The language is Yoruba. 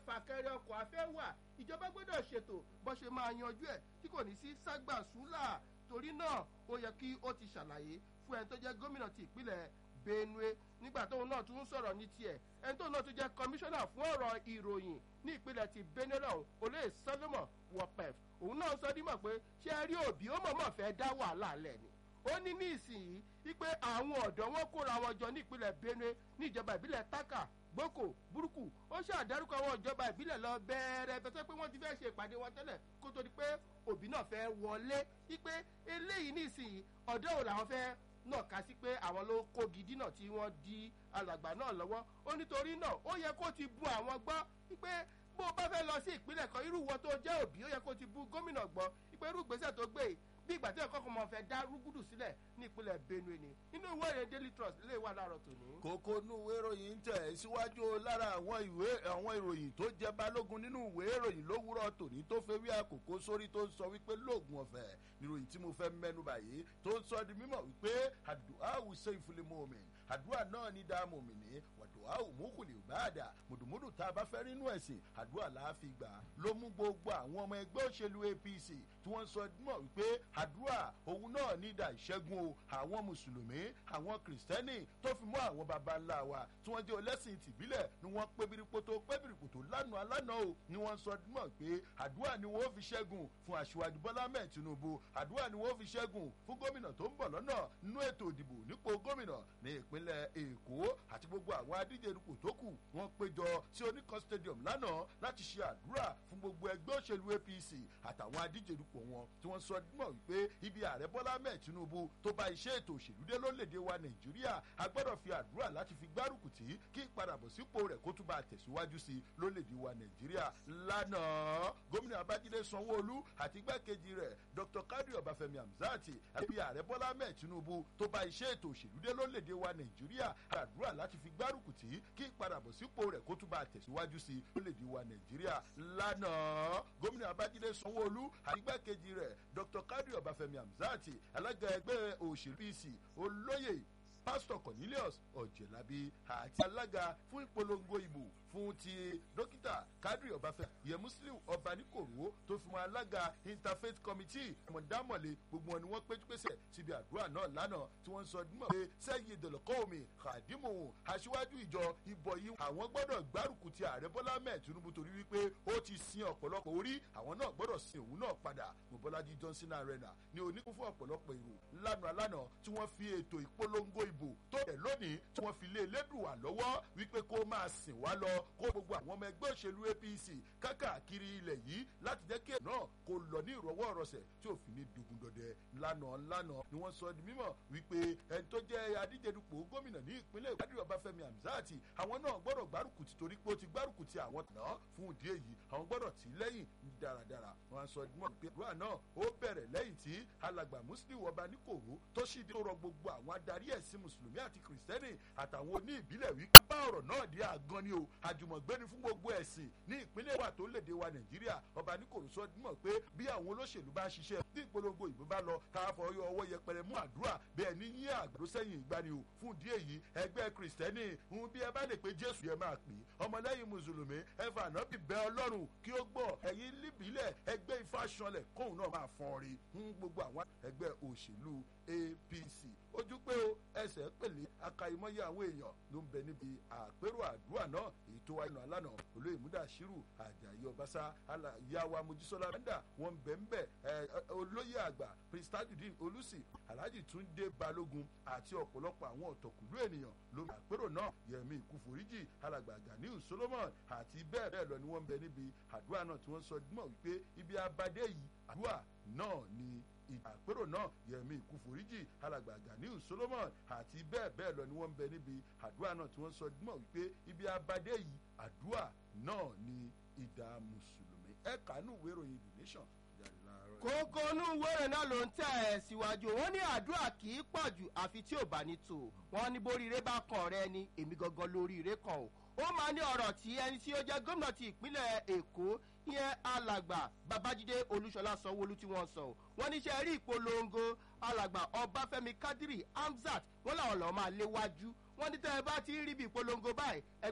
fàkẹrẹ ọkọ̀ afẹ́ wà ìjọba gbọ́dọ̀ ṣètò bó ṣe máa yanjú ẹ̀ tí kò ní sí ságbàsúlà torí náà ó yẹ kí ó ti ṣàlàyé fún ẹni tó jẹ́ gómìnà ti ìpínlẹ̀ benue nígbà tóun náà tún ń sọ̀rọ̀ ní tiẹ̀ ẹni tóun náà tún jẹ́ kọmíṣánná fún ọ̀rọ̀ ìròyìn ní ìpínlẹ̀ ti benue lọ́hùn olóyè solomon wọpẹf òun náà sọ dímọ̀ pé ṣé ẹ rí òbí ó mọ̀mọ́ fẹ́ dá wàhálà lẹ̀ ni ó ní ní ìsìnyí wípé àwọn ọ̀dọ́ wọn kóra wọn jọ ní ìpínlẹ̀ benue ní ìjọba ìbílẹ̀ taka gboko burúkú ó ṣàdárúkọ àwọn ìjọba ìbílẹ̀ lọ bẹ́ẹ̀rẹ̀ bẹ́tẹ́ pé wọ́n ti fẹ́ ṣe ìpàdé wọn tẹ́lẹ̀ kó tó di pé òbí náà fẹ́ wọlé wípé eléyìí ní ìsìnyí ọ̀dọ́ ò làwọn fẹ́ náà ká sí pé àwọn ló kó gidi náà tí wọ́n di alàgbà náà lọ́wọ́ ó nítorí náà ó yẹ kó ti bu àwọn gbọ́ wípé bó o bá fẹ́ lọ sí ìpínlẹ̀ kan irú wọn tó jẹ́ òbí ó yẹ kó ti bu gómìnà gbọ́ wípé irú ìgbésẹ̀ tó gbé bí ìgbà tí ẹ̀kọ́ kan máa fẹ́ dá rúgúdù sílẹ̀ ní ìpínlẹ̀ benue ni inú ìwé ìròyìn daily trust lè wà láàárọ̀ tòní. kókó inú ìwé ìròyìn ń tẹ̀ síwájú lára àwọn ìwé àwọn ìròyìn tó jẹ balógun nínú ìwé ìròyìn lówùrọ̀ tòní tó fẹ́ wí àkókò sórí tó ń sọ wípé lóògùn ọ̀fẹ́ níròyìn tí mo fẹ́ mẹ́nu báyìí tó ń sọ di mímọ̀ wípé àdùá àwùsọ ìfúnlimọ̀ omi àdúrà náà ní dáàmú mi ní wàdùá òmùkùlì ìbáàdà mùdùmùdù tá a bá fẹ́ rínú ẹ̀sìn àdúrà láàfin gbà ló mú gbogbo àwọn ọmọ ẹgbẹ́ òṣèlú apc tí wọ́n sọ mọ̀ wípé àdúrà òun náà ní ìdá ìṣẹ́gun o àwọn mùsùlùmí àwọn kìrìsìtẹ́nì tó fi mọ́ àwọn baba ńlá wa tí wọ́n jẹ́ ọlẹ́sìn tìbílẹ̀ ni wọ́n pé biripoto pé biripoto lánàá lánàá o ni wọ́n sọ mọ̀ pé àdúrà ni wọ́n fi ṣẹ́gun fún aṣíwájú bọ́lá mẹ́ẹ̀ tinubu àdúrà ni wọ́n fi ṣẹ́gun fún gómìnà tó ń bọ̀ lọ́nà nínú ètò ìdìbò nípò gómìnà ní ìpínlẹ̀ èkó àti gbogbo àwọn adíje dupò tó kù wọ́n péjọ sí oníkan stadium lánàá láti ṣe àdúrà fún gbogbo ẹgbẹ́ òṣèlú apc àtàwọn adíje dupò wọn tí wọ́n sọ mọ̀ wípé ibi ààrẹ bọ́lá mẹ́ẹ̀ tinubu tó bá iṣẹ́ ètò òṣèlú dé lórílẹ̀‐èdè wa nàìjíríà a gbọ́dọ̀ fi àdúrà láti fi gbárùkù tí kí ìpadàbọ̀sípò rẹ̀ kó tún bá tẹ̀síwájú sí lórílẹ̀‐èdè wa nàìjíríà lánàá gómìnà abájídé sanwó-olú àti igbákejì rẹ̀ dr kadri ọbáfẹ́mi hamzati àti ààrẹ bọ́lá mẹ́ẹ̀ tinubu tó bá iṣẹ́ ètò òṣèlú dé lórílẹ̀‐èdè wa nàìjíríà àdúrà láti fi gbárùkù tí kí ìpadàbọ̀sípò rẹ̀ kó tún bá tẹ̀síwájú sí lórílẹ̀‐èdè wa nàìjíríà lánàá gómìnà abájídé sanwó-olú àti igbákejì rẹ̀ dr kadri ọbáfẹ́mi hamzati alága ẹgbẹ́ òṣèlú pc olóyè pásítọ̀ cornelius ọ̀jẹ̀lábí àti alága fún ìpolongo ìbò fún ti dókítà kadri ọbáfẹ́ yẹ muslim ọbaníkòrò tó fi wọn alága interfaith committee mọ̀dámọ̀lé gbogbo wọn ni wọ́n péjú pèsè síbi àdúrà náà lánàá tí wọ́n sọ dímọ̀ pé sẹ́yìn ìdọ̀lọ́kọ́ omi kàdímù aṣíwájú ìjọ ìbọ̀ yìí àwọn gbọ́dọ̀ gbárùkù ti ààrẹ bọ́lá mẹ́ẹ̀ tinubu torí wípé ó ti sin ọ̀pọ̀lọpọ̀ orí àwọn náà gbọ́dọ̀ sin òun náà padà mọ̀bọ́lájí johnson arena ní oníkún fún ọ̀pọ̀lọpọ̀ èrò lánàá lánàá tí wọ́n fi ètò ìpolongo ìbò tó yẹ lónìí tí wọ́n fi lé elédùwà lọ́wọ́ wípé kó máa sìn wá lọ kó gbogbo àwọn ọmọ ẹgbẹ́ òṣèlú apc kákàkiri ilẹ̀ yìí láti jẹ́ kí ẹ̀ náà kó lọ ní ìrọ̀wọ́ ọ̀rọ̀sẹ̀ tí ò fi ní dogun dọdẹ lánàá lánàá ni wọ́n sọ di mímọ̀ wípé ẹni tó jẹ́ adíjedupò gómìnà ní ìpínlẹ̀ ìpàdé ọbáfẹ́mi hamzati àwọn náà gbọ́dọ̀ gbárùkù ti torí pé ó ti gbárùkù ti àwọn náà fún ìdí èyí àwọn gbọ́dọ̀ tì í lẹ́yìn dáradára wọ́n sọ di mímọ̀ pé àdúrà náà ó bẹ̀rẹ̀ lẹ́yìn tí alàgbà muslim ọba níkòrò tó sì dé rọ gbogbo àwọn adarí ẹ̀sìn mùsùlùmí àti kìrìsìtẹ́nì àtàwọn oní ìbílẹ̀ wí bá ọ̀rọ̀ náà dé àgan ni o àjùmọ̀gbẹ́ni fún gbogbo ẹ̀sìn ní ìpínlẹ̀ wà tó léde wa nàìjíríà ọba níkòrò sọ mọ̀ pé bí àwọn olóṣèlú bá ṣiṣẹ́ bí ìpolongo ìbò bá lọ ká fọ ọwọ́ yẹpẹrẹ mú àdúrà bẹ́ẹ̀ ní yín àgbàdo sẹ́yìn ìgbani o fún ìdí èyí ẹgbẹ́ kìrìsìtẹ́nì ń bí ẹ bá lè pe jésù yẹ máa pè ọmọlẹ́yìn mùsùlùmí ẹ fà náà bí bẹ́ ọlọ́run kí ó gbọ́ ẹ̀yin líbílẹ̀ ẹgbẹ́ ifá sanlẹ̀ kóun náà máa fọ́n rí ń gbogbo àwọn ẹgbẹ́ òṣèlú apc ojú pé o ẹsẹ̀ pèlè akayimọ́yé àwọn èèyàn ló ń bẹ níbi àpérò àdúrà náà èyí tó wáyé náà lánàá olóyè múdàṣírù àjàyí ọbaṣá yàwá mojísọ́lá bẹ́ńdà wọ́n ń bẹ̀ ń bẹ̀ olóyè àgbà prince tajudeen olùsì alhaji túndé balógun àti ọ̀pọ̀lọpọ̀ àwọn ọ̀tọ̀kùlú ènìyàn ló ń àpérò náà yẹmi ìkúforíjì alàgbà ganiu solomon àti bẹ́ẹ̀ bẹ́ẹ̀ lọ ni wọ́n ń bẹ níbi àdúrà náà tí wọ́n sọ mọ̀ wípé ibi abadé yìí àdúrà náà ni àpérò náà yẹmi ìkúforíjì alàgbà ganiu solomon àti bẹ́ẹ̀ bẹ́ẹ̀ lọ ni wọ́n ń bẹ níbi àdúrà náà tí wọ́n sọ mọ̀ wípé ibi abadé yìí àdúrà náà ni ìdá mùsùlùmí ẹ̀ka nù wéròyìn the nation kókó inú wẹ́rẹ̀ náà ló ń tẹ̀ ẹ̀ síwájú wọn ní àdúrà kì í pọ̀ jù àfi tí ò bá ní tò wọn ní boríire bá kàn rẹ ni èmi gangan lóríire kan o ó máa ní ọ̀rọ̀ tí ẹni tí ó jẹ́ gómìnà ti ìpínlẹ̀ èkó ìyẹn alàgbà babájídé olúṣọlá sanwóolu tí wọ́n sọ wọ́n ní sẹ́ rí ìpolongo alàgbà ọbáfẹ́mi kádírì hamzat wọ́n làwọn lọ́ọ́ máa léwájú wọ́n ní tẹ́ ẹ bá ti rí bí ìpolongo báyìí